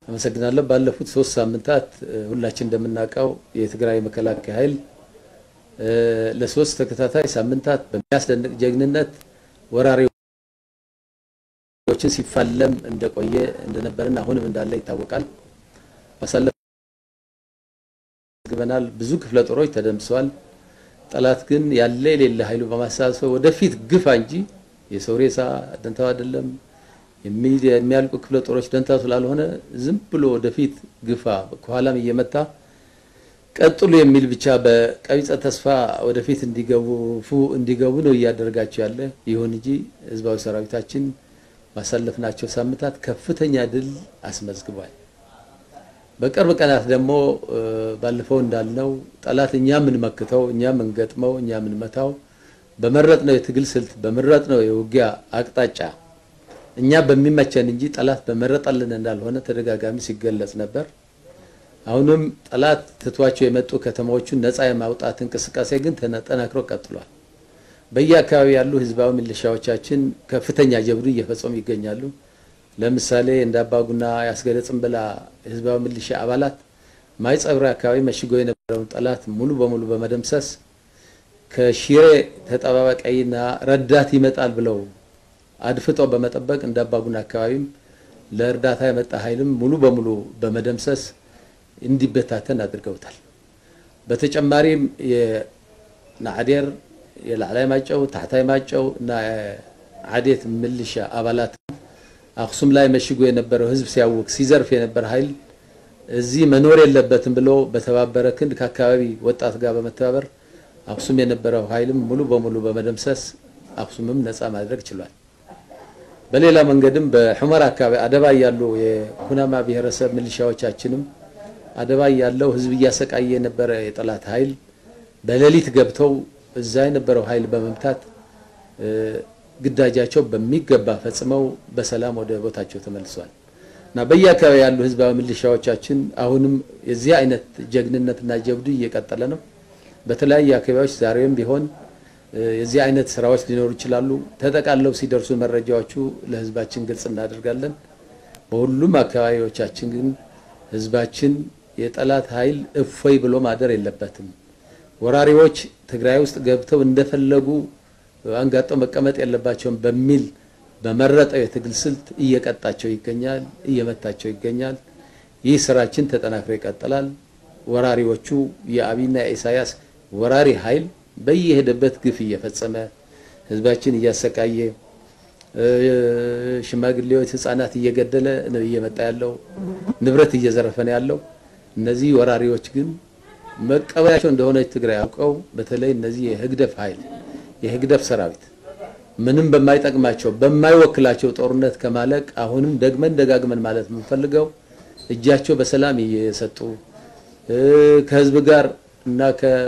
አመሰግናለሁ። ባለፉት ሶስት ሳምንታት ሁላችን እንደምናውቀው የትግራይ መከላከያ ኃይል ለሶስት ተከታታይ ሳምንታት በሚያስደንቅ ጀግንነት ወራሪዎችን ሲፋለም እንደቆየ እንደነበርና አሁንም እንዳለ ይታወቃል። ባሳለፍ ግበናል። ብዙ ክፍለ ጦሮች ተደምሰዋል። ጠላት ግን ያለ የሌለ ኃይሉ በማሳሰብ ወደፊት ግፋ እንጂ የሰው ሬሳ ደንታው አይደለም የሚያልቁ ክፍለ ጦሮች ደንታ ስላልሆነ ዝም ብሎ ወደፊት ግፋ ከኋላም እየመታ ቀጥሉ የሚል ብቻ በቀቢጸ ተስፋ ወደፊት እንዲገቡ እንዲገቡ ነው እያደረጋቸው ያለ። ይሁን እንጂ ህዝባዊ ሰራዊታችን ባሳለፍናቸው ሳምንታት ከፍተኛ ድል አስመዝግቧል። በቅርብ ቀናት ደግሞ ባለፈው እንዳልነው ጠላት እኛ የምንመክተው እኛ የምንገጥመው እኛ የምንመታው በመረጥነው የትግል ስልት በመረጥነው የውጊያ አቅጣጫ እኛ በሚመቸን እንጂ ጠላት በመረጠልን እንዳልሆነ ተደጋጋሚ ሲገለጽ ነበር። አሁንም ጠላት ትቷቸው የመጡ ከተማዎቹን ነፃ የማውጣት እንቅስቃሴ ግን ተጠናክሮ ቀጥሏል። በየአካባቢ ያሉ ህዝባዊ ሚሊሻዎቻችን ከፍተኛ ጀብዱ እየፈጸሙ ይገኛሉ። ለምሳሌ እንደ አባጉና ያስገደ ጽንብላ ህዝባዊ ሚሊሻ አባላት ማይጸብሪ አካባቢ መሽጎ የነበረውን ጠላት ሙሉ በሙሉ በመደምሰስ ከሽሬ ተጠባባቂና ረዳት ይመጣል ብለው አድፍጠው በመጠበቅ እንደ አባጉና አካባቢም ለእርዳታ የመጣ ኃይልም ሙሉ በሙሉ በመደምሰስ እንዲበታተን አድርገውታል። በተጨማሪም የናዕዴር የላዕላይ ማጨው ታሕታይ ማጨው እና ዓዴት ምልሻ አባላት አክሱም ላይ መሽጎ የነበረው ህዝብ ሲያውቅ ሲዘርፍ የነበረ ኃይል እዚህ መኖር የለበትም ብሎ በተባበረ ክንድ ከአካባቢ ወጣት ጋር በመተባበር አክሱም የነበረው ኃይልም ሙሉ በሙሉ በመደምሰስ አክሱምም ነፃ ማድረግ ችሏል። በሌላ መንገድም በሑመራ አካባቢ አደባይ ያሉ የኩናማ ብሔረሰብ ሚሊሻዎቻችንም አደባይ ያለው ህዝብ እያሰቃየ የነበረ የጠላት ኃይል በሌሊት ገብተው እዛ የነበረው ኃይል በመምታት ግዳጃቸው በሚገባ ፈጽመው በሰላም ወደ ቦታቸው ተመልሷል እና በየአካባቢ ያሉ ህዝባዊ ሚሊሻዎቻችን አሁንም የዚህ አይነት ጀግንነትና ጀብዱ እየቀጠለ ነው። በተለያዩ አካባቢዎች ዛሬም ቢሆን የዚህ አይነት ስራዎች ሊኖሩ ይችላሉ። ተጠቃለው ሲደርሱ መረጃዎቹ ለህዝባችን ግልጽ እናደርጋለን። በሁሉም አካባቢዎቻችን ግን ህዝባችን የጠላት ኃይል እፎይ ብሎ ማደር የለበትም። ወራሪዎች ትግራይ ውስጥ ገብተው እንደፈለጉ አንጋጠው መቀመጥ የለባቸውም በሚል በመረጠው የትግል ስልት እየቀጣቸው ይገኛል፣ እየመታቸው ይገኛል። ይህ ስራችን ተጠናክሮ ይቀጥላል። ወራሪዎቹ የአብይና የኢሳያስ ወራሪ ኃይል በየሄደበት ግፍ እየፈጸመ ህዝባችን እያሰቃየ ሽማግሌዎች፣ ህፃናት እየገደለ ነው እየመጣ ያለው፣ ንብረት እየዘረፈ ነው ያለው። እነዚህ ወራሪዎች ግን መቀበያቸው እንደሆነች ትግራይ አውቀው በተለይ እነዚህ የህግደፍ ኃይል የህግደፍ ሰራዊት ምንም በማይጠቅማቸው በማይወክላቸው ጦርነት ከማለቅ አሁንም ደግመን ደጋግመን ማለት የምንፈልገው እጃቸው በሰላም እየሰጡ ከህዝብ ጋር እና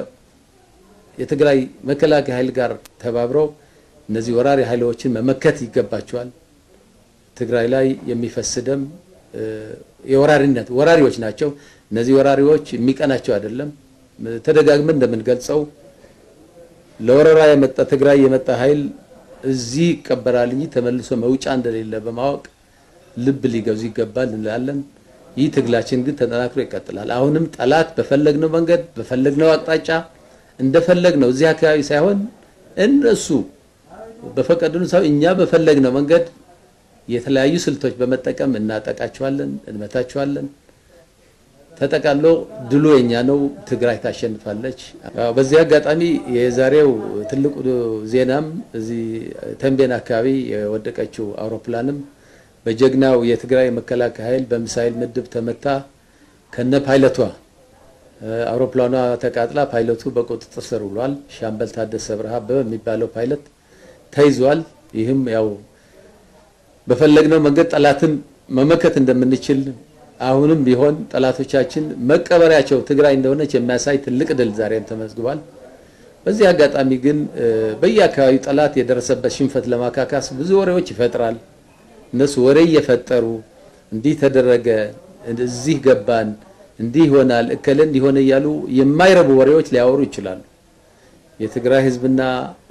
የትግራይ መከላከያ ኃይል ጋር ተባብረው እነዚህ ወራሪ ኃይሎችን መመከት ይገባቸዋል። ትግራይ ላይ የሚፈስ ደም የወራሪነት ወራሪዎች ናቸው። እነዚህ ወራሪዎች የሚቀናቸው አይደለም። ተደጋግመን እንደምንገልጸው ለወረራ የመጣ ትግራይ የመጣ ኃይል እዚህ ይቀበራል እንጂ ተመልሶ መውጫ እንደሌለ በማወቅ ልብ ሊገዙ ይገባል እንላለን። ይህ ትግላችን ግን ተጠናክሮ ይቀጥላል። አሁንም ጠላት በፈለግነው መንገድ በፈለግነው አቅጣጫ እንደፈለግነው እዚህ አካባቢ ሳይሆን እነሱ በፈቀዱን ሰው እኛ በፈለግነው መንገድ የተለያዩ ስልቶች በመጠቀም እናጠቃቸዋለን፣ እንመታቸዋለን። ተጠቃሎ ድሉ የኛ ነው። ትግራይ ታሸንፋለች። በዚህ አጋጣሚ የዛሬው ትልቁ ዜናም እዚህ ተንቤን አካባቢ የወደቀችው አውሮፕላንም በጀግናው የትግራይ መከላከያ ኃይል በሚሳኤል ምድብ ተመታ ከነ ፓይለቷ አውሮፕላኗ ተቃጥላ ፓይለቱ በቁጥጥር ስር ውሏል። ሻምበል ታደሰ ብርሃ በሚባለው ፓይለት ተይዟል። ይህም ያው በፈለግነው መንገድ ጠላትን መመከት እንደምንችል አሁንም ቢሆን ጠላቶቻችን መቀበሪያቸው ትግራይ እንደሆነች የሚያሳይ ትልቅ ድል ዛሬም ተመዝግቧል። በዚህ አጋጣሚ ግን በየአካባቢው ጠላት የደረሰበት ሽንፈት ለማካካስ ብዙ ወሬዎች ይፈጥራል። እነሱ ወሬ እየፈጠሩ እንዲህ ተደረገ፣ እዚህ ገባን፣ እንዲህ ይሆናል፣ እከለ እንዲሆነ እያሉ የማይረቡ ወሬዎች ሊያወሩ ይችላሉ። የትግራይ ሕዝብና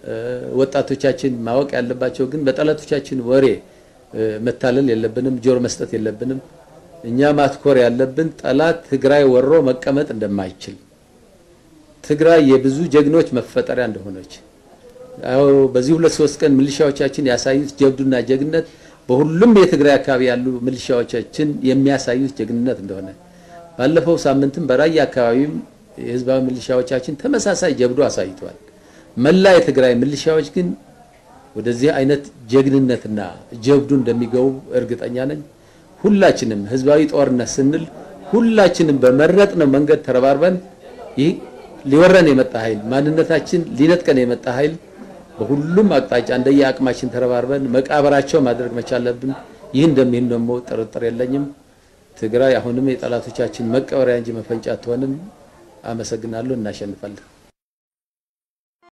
ወጣቶቻችን ማወቅ ያለባቸው ግን በጠላቶቻችን ወሬ መታለል የለብንም፣ ጆሮ መስጠት የለብንም። እኛ ማትኮር ያለብን ጠላት ትግራይ ወሮ መቀመጥ እንደማይችል ትግራይ የብዙ ጀግኖች መፈጠሪያ እንደሆነች አዎ በዚህ ሁለት ሶስት ቀን ሚሊሻዎቻችን ያሳዩት ጀብዱና ጀግነት በሁሉም የትግራይ አካባቢ ያሉ ሚሊሻዎቻችን የሚያሳዩት ጀግንነት እንደሆነ ባለፈው ሳምንትም በራያ አካባቢም የህዝባዊ ሚሊሻዎቻችን ተመሳሳይ ጀብዱ አሳይተዋል። መላ የትግራይ ሚሊሻዎች ግን ወደዚህ አይነት ጀግንነትና ጀብዱ እንደሚገቡ እርግጠኛ ነኝ። ሁላችንም ህዝባዊ ጦርነት ስንል ሁላችንም በመረጥነው መንገድ ተረባርበን ይህ ሊወረን የመጣ ኃይል ማንነታችን ሊነጥቀን የመጣ ኃይል በሁሉም አቅጣጫ እንደየ አቅማችን ተረባርበን መቃብራቸው ማድረግ መቻለብን። ይህ እንደሚሆን ደግሞ ጥርጥር የለኝም። ትግራይ አሁንም የጠላቶቻችን መቀበሪያ እንጂ መፈንጫ አትሆንም። አመሰግናለሁ። እናሸንፋለን።